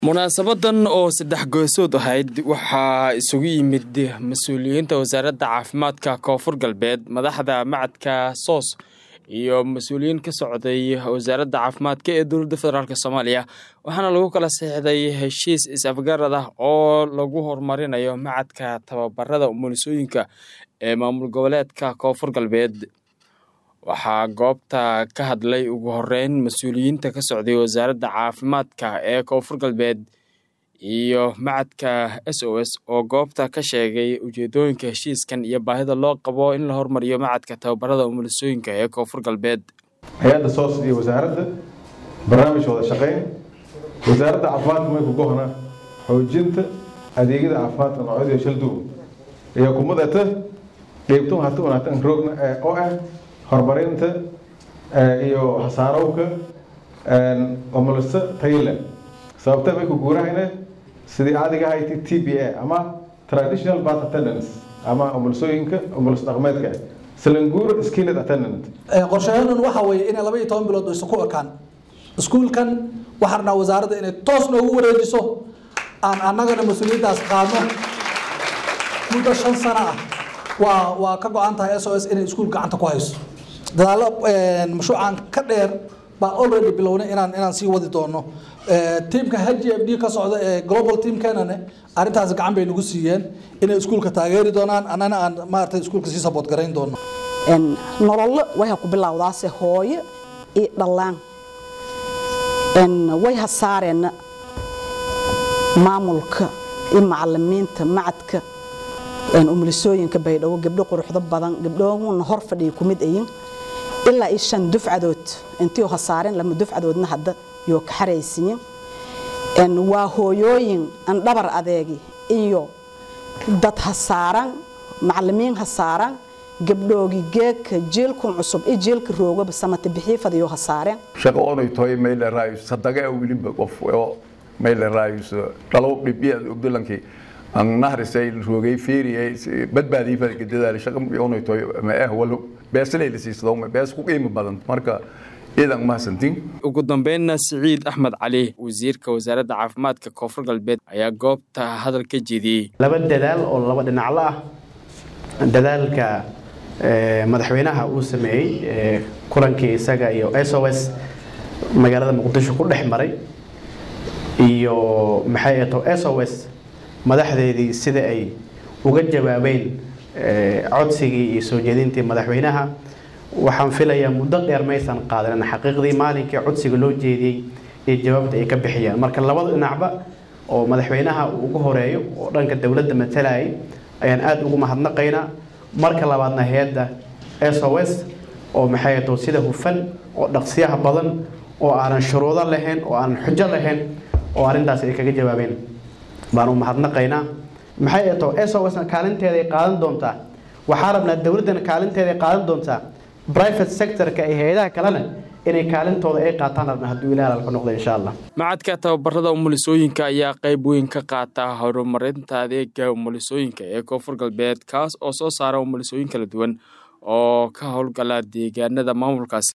munaasabadan oo saddex goosood ahayd waxaa isugu yimid mas-uuliyiinta wasaaradda caafimaadka koonfur galbeed madaxda macadka soos iyo mas-uuliyiin ka socday wasaaradda caafimaadka ee dowladda federaalk soomaaliya waxaana lagu kala seexday heshiis is-afgarad ah oo lagu horumarinayo macadka tababarada umulisooyinka ee maamul goboleedka koonfur galbeed waxaa goobta ka hadlay ugu horeyn mas-uuliyiinta ka socday wasaaradda caafimaadka ee koonfur galbeed iyo macadka s o s oo goobta ka sheegay ujeedooyinka heshiiskan iyo baahida loo qabo in la hormariyo macadka tababarada umulisooyinka ee koonfur galbeed hay-adda soos iyo wasaaradda barnaamij wada shaqeyn wasaaradda caafimaadka mayku gohna xoojinta adeegyada caafimaadka noocyada shalduub iyo kumadata dheebto hata wanaagsan roogna oo ah horumarinta iyo hasaarowka umuliso tayile sababta may ku guurahayna sidii caadiga ahayd t b a ama traditional birth attendance ama umulisooyinka umulis dhaqmeedka salanguur skilled attendant qorshayadan waxa weeye inay laba iyo toban bilood aysan ku ekaan iskuulkan waxaan rabnaa wasaaradda inay toos noogu wareejiso aan annagana mas-uuliyaddaas qaadno muddo shan sano ah waa waa ka go-an tahay s o s inay iskuul gacanta ku hayso dadaalo mashruucan ka dheer baa already bilownay inaan inaan sii wadi doono tiimka h g f d ka socda ee global teamkenane arrintaas gacan bay nagu siiyeen inay iskuulka taageeri doonaan annana aan maaragtay iskuulka sii saboot garayn doono nololo waxay ku bilowdaase hooyo iyo dhallaan way hasaareen maamulka iyo macalimiinta macadka umulisooyinka baydhabo gabdho quruxdo badan gabdhoona hor fadhiya kumid ayin ilaa iyo shan dufcadood intii hasaareen lama dufcadoodna hadda yoo ka xaraysiyin waa hooyooyin an dhabar adeegi iyo dad hasaaran macalimiin hasaaran gabdhoogi geedka jiilkun cusub iyo jiilka roogaba samata bixiifadayo hasaareen shaqo onay toy mayle raayus sadaga wilimba qof oo mayle raayus dhalow dhibiyaad ogdolankii aan nahrisay roogay fiiriyay badbaadii fadka dadaal shaqo onay toy ma ah walo beeslay la siisado ma bees ku qiimo badan marka iidan mahadsantiin ugu dambeynna siciid axmed cali wasiirka wasaaradda caafimaadka koonfur galbeed ayaa goobta hadal ka jeediyey laba dadaal oo laba dhinaclo ah dadaalka madaxweynaha uu sameeyey kulankii isaga iyo s o s magaalada muqdisho ku dhex maray iyo maxay ato s o s madaxdeedii sida ay uga jawaabeen codsigii iyo soo jeedintii madaxweynaha waxaan filayaa muddo dheer maysan qaadanin xaqiiqdii maalinkii codsiga loo jeediyey iyo jawaabta ay ka bixiyaan marka labada dhinacba oo madaxweynaha uu ugu horeeyo oo dhanka dowladda matalayay ayaan aada ugu mahadnaqaynaa marka labaadna hay-adda s o s oo maxay ato sida hufan oo dhaqsiyaha badan oo aanan shuruudo lahayn oo aanan xujo lahayn oo arrintaas ay kaga jawaabeen baan u mahadnaqaynaa maxay ato s o sna kaalinteeda ay qaadan doontaa waxaa rabnaa dowladdana kaalinteeda ay qaadan doontaa private sectorka iyo hay-adaha kalena inay kaalintooda ay qaataan rabna hadduu ilaah alka noqdo insha allah macadka tababarada umulisooyinka ayaa qayb weyn ka qaata horumarinta adeega umulisooyinka ee koonfur galbeed kaas oo soo saara umulisooyin kala duwan oo ka howlgala deegaanada maamulkaas